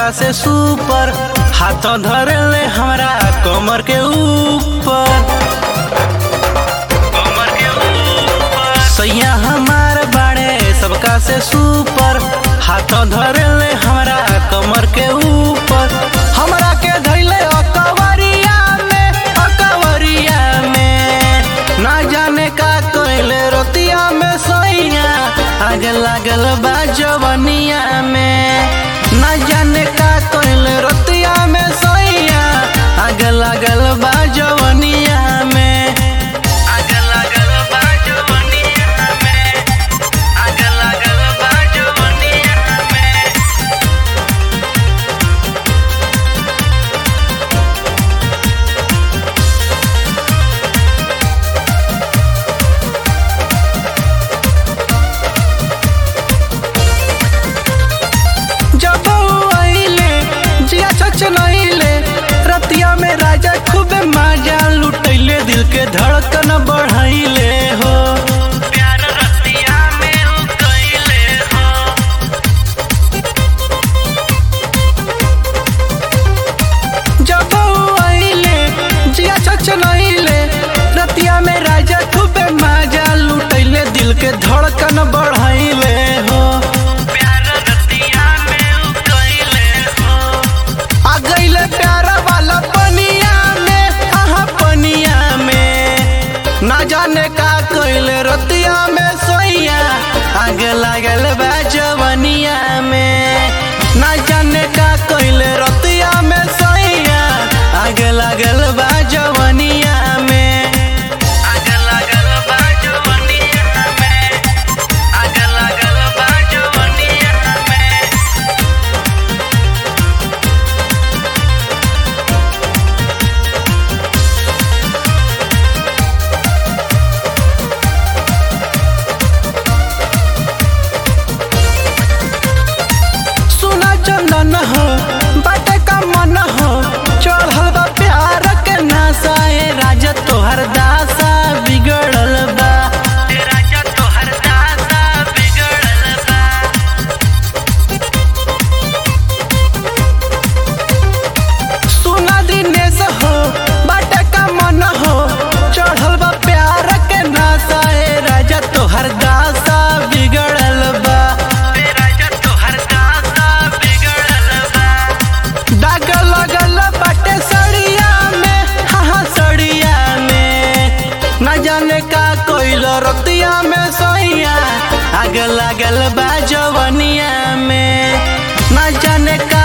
सबका से सुपर हाथ धरे ले हमरा कमर के ऊपर कमर के ऊपर सैया हमार बाड़े सबका से सुपर हाथ धरे ले हमरा कमर के ऊपर हमरा के धैले अकवरिया में अकवरिया में ना जाने का कोइले रोतिया में सैया आगे लागल बा जवनिया में ना जाने का कोइले रोतिया में सैया आगे लागल बा जवनिया में आगे लागल बा जवनिया में आगे लागल बा जवनिया में जब ऊ आइले जिया चचनइले रतिया में राजा खूबे मजा लुटैले दिल के धड़कन बढ़ाइले हो प्यार रतिया में ऊ कइले हो जब ऊ आइले जिया चचनइले रतिया में राजा खूबे मजा लुटैले दिल के धड़कन बढ़ाइले हो प्यार रतिया में ऊ कइले हो आ गइले प्यार वाला पनिया में आहा पनिया में ना जाने का कइले रतिया में सोइया आगे लागल बा जवनिया में ना जाने का कइले रतिया में सोइया आगे लागल बा जवनिया में आगे लागल बा जवनिया में आगे लागल बा जवनिया में सुना चंदन हो बाटे का मन हो चढ़ल बा प्यार के नासा ए राजा तोहर दासा बिगड़ल बा ए राजा तोहर दासा बिगड़ल बा सुना दिनेश हो बाटे का मन हो चढ़ल बा प्यार के नासा ए राजा तोहर दासा बिगड़ल बा ए राजा तोहर दासा बिगड़ल बा दाग लगल बाटे सड़िया में हाँ हाँ सड़िया में न जाने का कोइल रतिया में सोइया आग लागल बा जवनिया में न जाने का